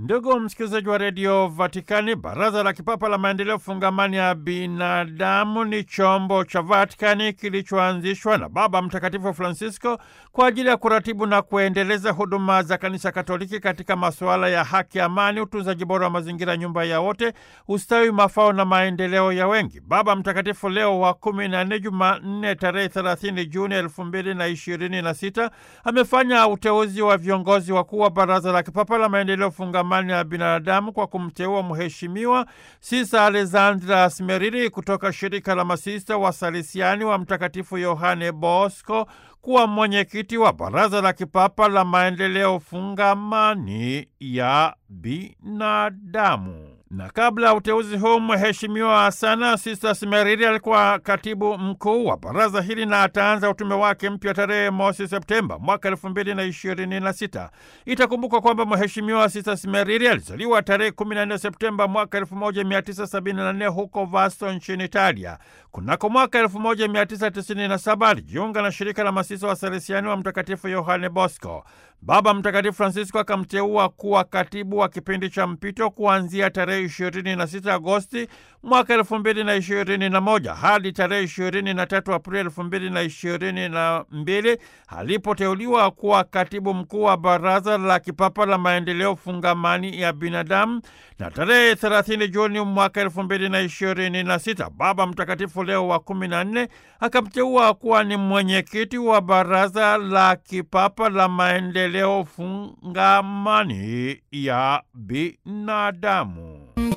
Ndugu msikilizaji wa redio Vatikani, baraza la kipapa la maendeleo fungamani ya binadamu ni chombo cha Vatikani kilichoanzishwa na Baba Mtakatifu Francisco kwa ajili ya kuratibu na kuendeleza huduma za kanisa Katoliki katika masuala ya haki, amani, utunzaji bora wa mazingira, nyumba ya wote, ustawi, mafao na maendeleo ya wengi. Baba Mtakatifu Leo wa kumi na nne, Jumanne tarehe 30 Juni elfu mbili na ishirini na sita amefanya uteuzi wa viongozi wakuu wa baraza la kipapa la maendeleo fungamani ya binadamu kwa kumteua Mheshimiwa Sisa Alexandra Smeriri kutoka shirika la masista wa Salesiani wa Mtakatifu Yohane Bosco kuwa mwenyekiti wa baraza la kipapa la maendeleo fungamani ya binadamu. Na kabla ya uteuzi huu, mheshimiwa sana Sista Smeriri alikuwa katibu mkuu wa baraza hili na ataanza utume wake mpya tarehe mosi Septemba mwaka elfu mbili na ishirini na sita. Itakumbukwa kwamba mheshimiwa Sista Smeriri alizaliwa tarehe 14 Septemba mwaka 1974 huko Vasto nchini Italia. Kunako mwaka 1997 alijiunga na shirika la masisa wa Salesiani wa Mtakatifu Yohane Bosco. Baba Mtakatifu Francisco akamteua kuwa katibu wa kipindi cha mpito kuanzia tarehe 26 Agosti mwaka 2021 hadi tarehe 23 Aprili 2022 alipoteuliwa kuwa katibu mkuu wa baraza la kipapa la maendeleo fungamani ya binadamu, na tarehe 30 Juni mwaka 2026 Baba Mtakatifu Leo wa 14 akamteua kuwa ni mwenyekiti wa baraza la kipapa la maendeleo leo fungamani ya binadamu.